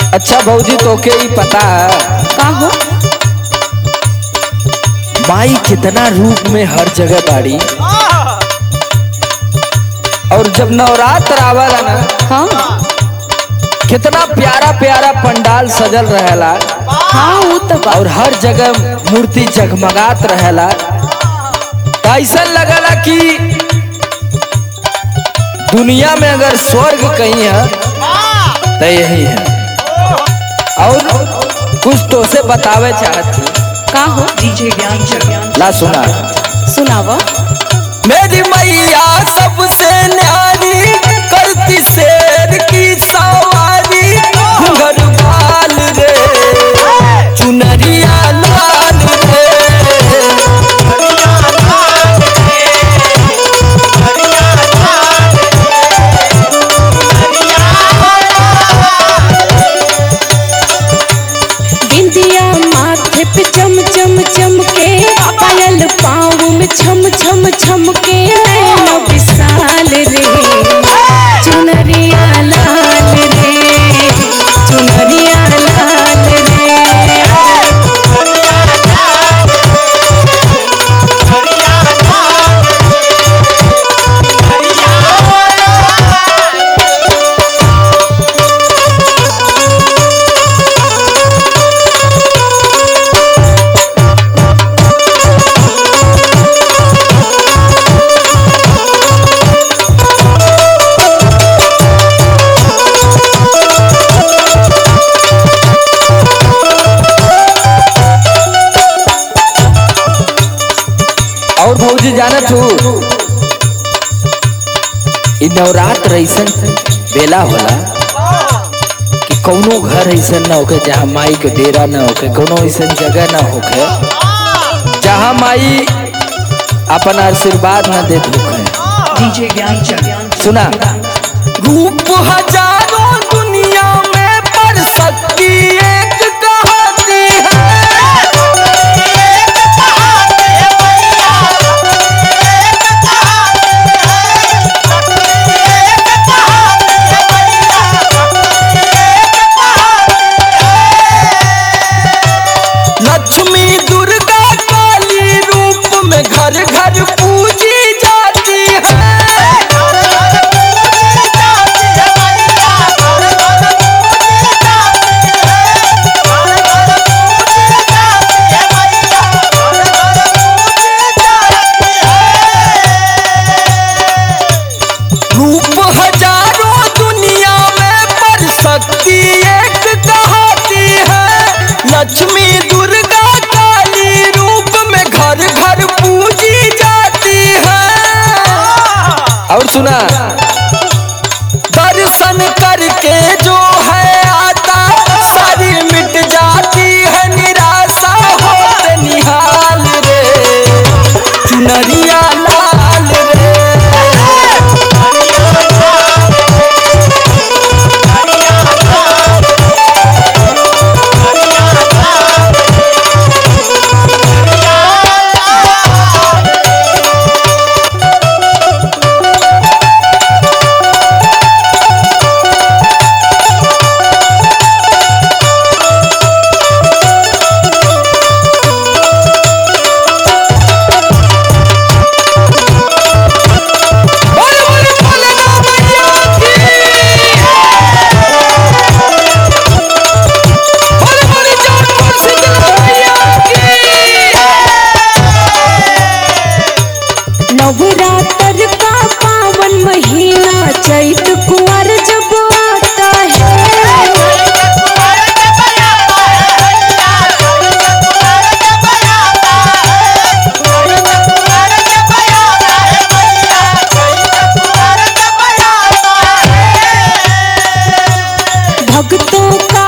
अच्छा भौजी तोके ही पता है का हो माई कितना रूप में हर जगह बाड़ी और जब नवरात्र आवेला ना हाँ कितना प्यारा प्यारा पंडाल सजल रहेला हाँ वो तो बा और हर जगह मूर्ति जगमगात रहेला तो ऐसा लगला कि दुनिया में अगर स्वर्ग कहीं है तो यही है और कुछ तो से बतावे चाहती का हो ला सुना सुनावा मेरी मैया सबसे न्यारी करती शेर की सवारी घरवाल रे चुनरिया लाल रे बिंदिया माथे पे चम चम चमके पायल पाँव में छम छम छमके नैना विशाल रे चुनरिया लाल रे चुनरिया लाल रे और भौजी जाना तू इ नवरात्र ऐसन बेला होला कि कौनो घर ऐसन ना होके जहाँ माई के डेरा ना होके कौनो ऐसन जगह ना होके जहाँ माई अपन आशीर्वाद ना देत होके सुना रूप हजारों दुनिया में पर शक्ति एक कहती है लक्ष्मी दुर्गा काली रूप में घर घर पूजी जाती है रूप हजारों दुनिया में पर शक्ति एक कहती है लक्ष्मी दुर्गा काली रूप में घर घर पूजी जाती है और सुना दर्शन करके जो है आता सारी मिट जाती है निराशा होते निहाल रे चुनरिया लाल रे बोले बोले बोले ना मैया की बोले बोले जौनपुर शीतला मैया की नवरात्र का पावन महीना चैत कुंवर जब आता है भक्तों का